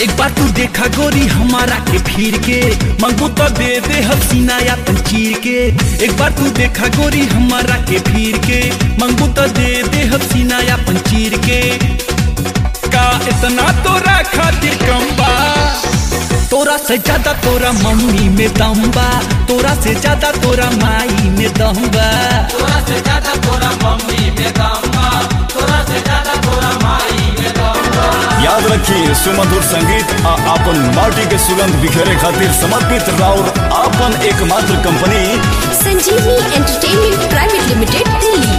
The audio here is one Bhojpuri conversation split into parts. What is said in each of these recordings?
एक बार तू देखा गोरी हमारा के फिर के मंगू तो दे दे हसीना या चीर के एक बार तू देखा गोरी हमारा के फिर के मंगू तो दे दे हसीना या चीर के का इतना तोरा खातिर कम बा तोरा से ज्यादा तोरा मम्मी में दम बा तोरा से ज्यादा तोरा माई में दम बा तोरा से ज्यादा तोरा मम्मी में दम बा तोरा से ज्यादा तोरा माई में दम बा याद रखिए सुमधुर संगीत आ आपन माटी के सुगंध बिखेरे खातिर समर्पित राउर आपन एकमात्र कंपनी संजीवनी एंटरटेनमेंट प्राइवेट लिमिटेड दिल्ली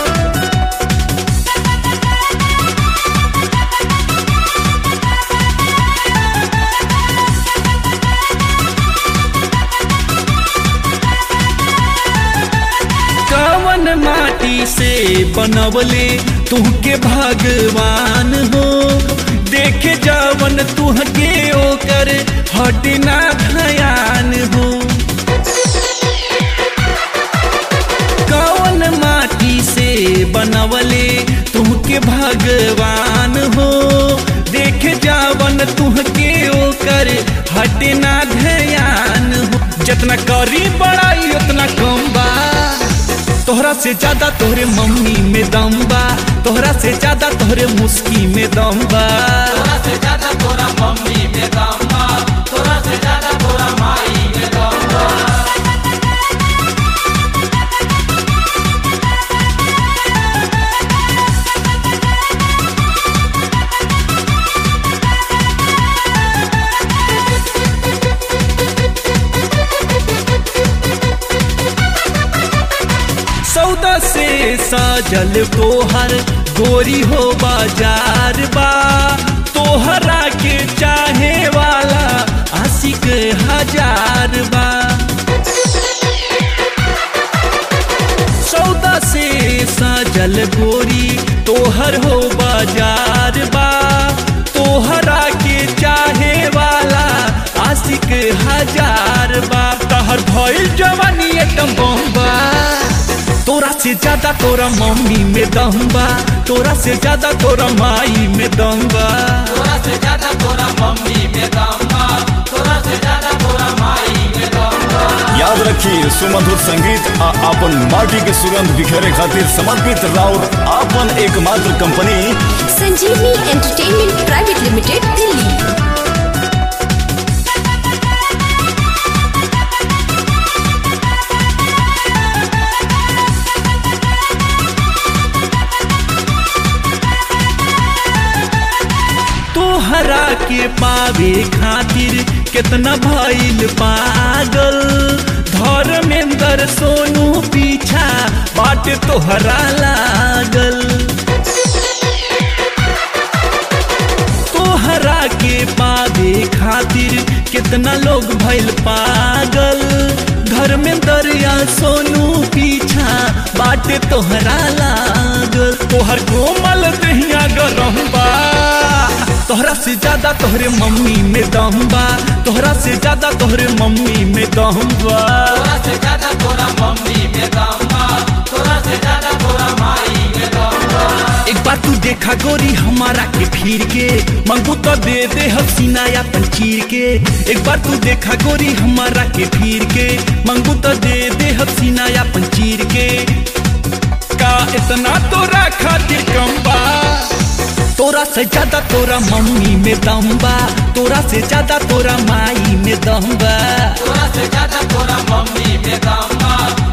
कवन माटी से बनवले तुहके भगवान हो देखे जावन तुहके ओकर हटना धयान हो कवन माटी से बनवले तुहके भगवान हो देखे जावन तुहके ओकर हटना ध्यान हो जितना करी बड़ाई उतना कम बा तोहरा से ज्यादा तोहरे मम्मी में दम बा तोहरा से ज्यादा तोहरे मुस्की में दम बा तोरा से ज्यादा तोरा मम्मी में दम बा तोरा से ज्यादा तोरा माई में दम बा सौदा से साजल तोहर गोरी हो बाजार बा तोहरा के चाहे वाला आशिक हजार बा सौदा से साजल गोरी तोहर हो बाजार बा तोहरा के चाहे वाला आशिक हजार बा तहर भइल जवानी एकदम बम्बा तोरा से ज्यादा तोरा मम्मी में दम बा तोरा से ज्यादा तोरा माई में दम बा तोरा से ज्यादा तोरा मम्मी में दम बा तोरा से ज्यादा तोरा माई में दम बा याद रखिए सुमधुर संगीत आ आपन माटी के सुगंध बिखेरे खातिर समर्पित राउर आपन एकमात्र कंपनी संजीवनी एंटरटेनमेंट प्राइवेट लिमिटेड दिल्ली तोहरा के पावे खातिर कितना भइल पागल धर्मेंद्र सोनू पीछा बाट तोहरा लागल तोहरा के पावे खातिर कितना लोग भइल पागल धर्मेंद्र या सोनू पीछा बाटे तोहरा लागल तोहर कोमल दहिया गरम बा तोहरा से ज्यादा तोहरे मम्मी में दम बा तोहरा से ज्यादा तोहरे मम्मी में दम बा तोरा से ज्यादा तोरा मम्मी में दम बा तोरा से ज्यादा तोरा माई में दम बा एक बार तू देखा गोरी हमारा के फिर के मंगू तो दे दे हसीना या चीर के एक बार तू देखा गोरी हमारा के फिर के मंगू तो दे दे हसीना या चीर के का इतना तोरा खातिर कम बा तोरा से ज्यादा तोरा मम्मी में दम बा तोरा से ज्यादा तोरा माई में दम बा तोरा से ज्यादा तोरा मम्मी में दम बा